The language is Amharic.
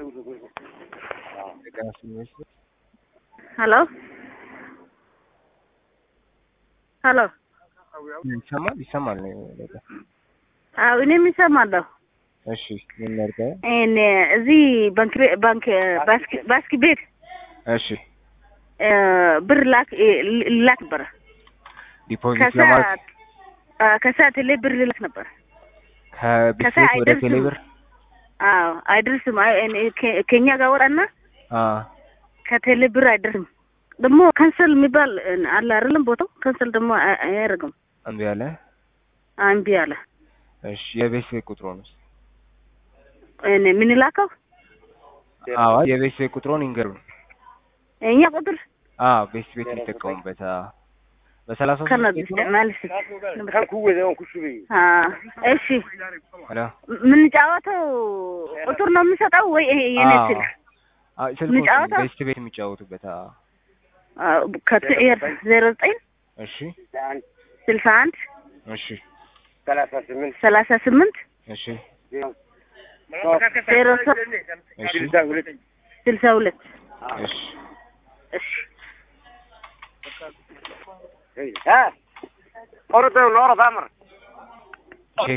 ሄሎ ሄሎ ይሰማል ይሰማል። አዎ እኔም ይሰማለሁ። እሺ ምን ላድርገው? እኔ እዚህ ባንክ ቤ- ባንክ ባስክ ባስክ ቤት እሺ እ፣ ብር ላክ እ፣ ላክ ነበረ ዲፖዚት ለማድረግ ከሰዓት አ፣ ከሰዓት ላይ ብር ልላክ ነበር። ከቢስኬት ከሰዓት ወደ አይደርስም። ቴሌብር አዎ አይደርስም። አይ፣ እኔ ከ- ከኛ ጋር ወጣና አ ከቴሌ ብር አይደርስም። ደግሞ ካንሰል የሚባል እ፣ አለ አይደለም ቦታው ካንሰል ደግሞ አይ- አያደርግም። እምቢ አለ። እምቢ አለ። እሺ የቤት ቁጥሩ ነው። እኔ ምን ላከው አዎ የቤት ቁጥሩን ይንገሩን። እኛ ቁጥር አዎ ቤት ቤት የሚጠቀሙበት አ በሰላሳ ሶስት ከነ ቤት ነው። ማለት አ፣ እሺ ሄሎ የምንጫወተው ቁጥር ነው የምንሰጠው ወይ ይሄ የኔ አዎ። ስልክ አዎ ስልኩ የሚጫወተው? ቤት ቤት የሚጫወቱበት አ አዎ፣ ከትዕር ዜሮ ዘጠኝ እሺ ስልሳ አንድ እሺ ሰላሳ ስምንት እሺ ዜሮ ሶስት እሺ ስልሳ ሁለት እሺ እሺ ها قرطة ولا قرطة عمر